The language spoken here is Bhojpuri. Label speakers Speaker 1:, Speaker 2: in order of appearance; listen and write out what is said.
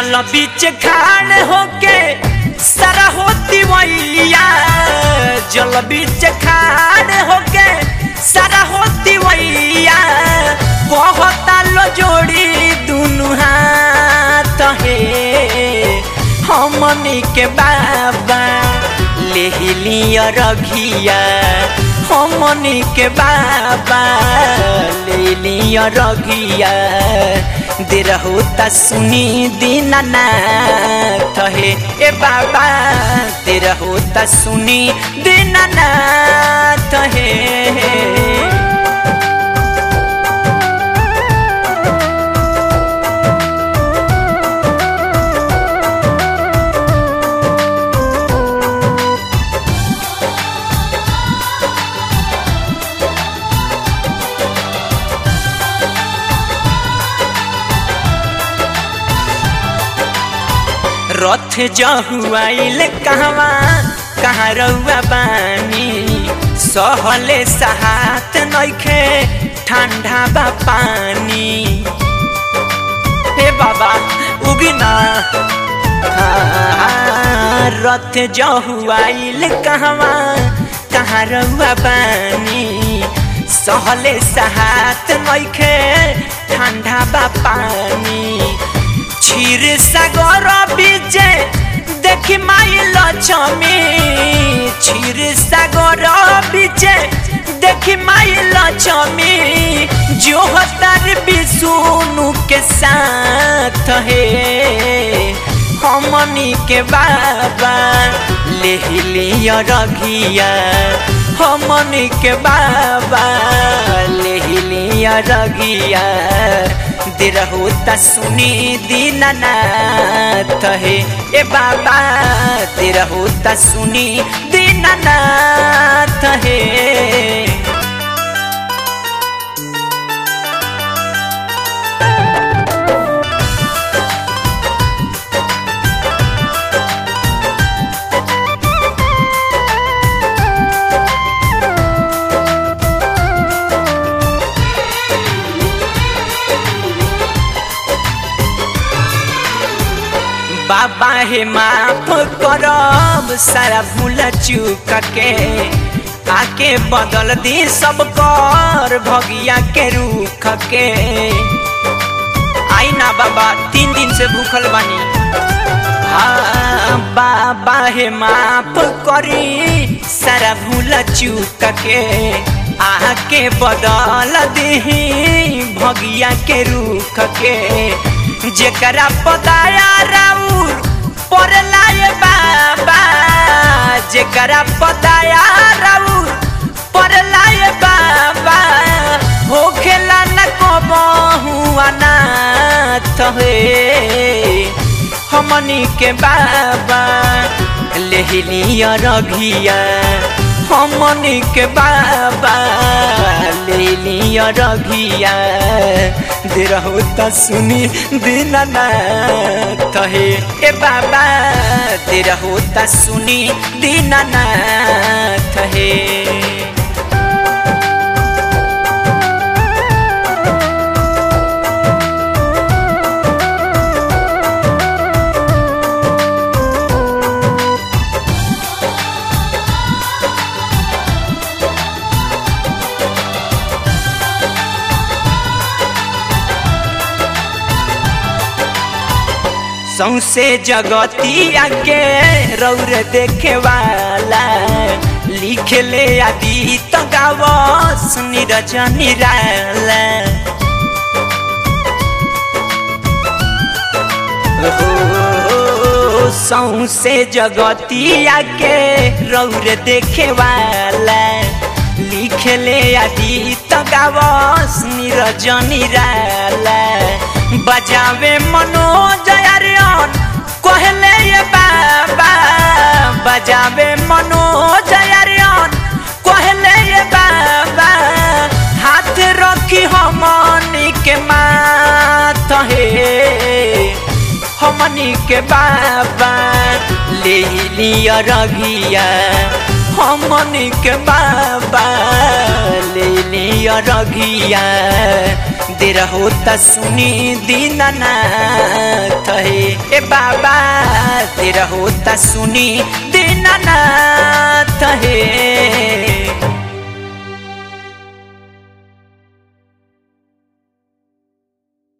Speaker 1: जल बीच खाड़ होके सारा होती वैया जल बीच खाड़ होके सारा होती वैया कहता लो जोड़ी दुनु हाथ हे हमनी के बाबा ले लिया रघिया हमनी के बाबा ले लिया रघिया दे रहो त सुनी दीनानाथ हे ए बाबा दे रहो त सुनी दीनानाथ हे रथ जहुआइल कहवा कहाँ रउआ बानी सहले सहात नइखे ठंडा बा पानी हे बाबा उगी ना हाँ, रथ जहुआइल कहवा कहाँ रउआ बानी सहले सहात नइखे ठंडा बा पानी क्षीर सागर बीजे देखी माई लक्ष्मी क्षीर सागर बीजे देखी माई लक्ष्मी जो हतार विष्णु के साथ है हमनी के बाबा ले लिया रघिया हमनी के बाबा ले लिया रघिया दे रहो त सुनी दीनानाथ हे ए बाबा दे रहो त सुनी दीनानाथ हे बाबा हे माफ करब सारा भूल चूक के आके बदल दी सब कर भगिया के रूख के आई ना बाबा तीन दिन से भूखल बानी हाँ बाबा हे माफ करी सारा भूल चूक के आके बदल दी भगिया के रूख के जेकरा पताया राउर पर लाए बाबा जेकरा पताया राउर पर लाए बाबा हो खेला न कबहू अनाथ हे हमनी के बाबा ले लिया रघिया हमनी के बाबा ले लिया रघिया दे रहो त सुनी दीनानाथ हे ए बाबा दे रहो त सुनी दीनानाथ हे सौसे जगतिया के रौर देखे वाला लिख ले आदि तो गावस नीरज निराला सौसे जगतिया के रौर देखे वाला लिख ले आदि तो गावस नीरज निराला बजावे मनोज अरियन कहले ये बाबा बजावे मनोज अरियन कहले ये बाबा हाथ रखी हमनी के माथ हे हमनी के बाबा ले लिया रघिया हमनी के बाबा ले लिया दिय रघिया देर होता सुनी दीनानाथ हे ए बाबा देर होता सुनी दीनानाथ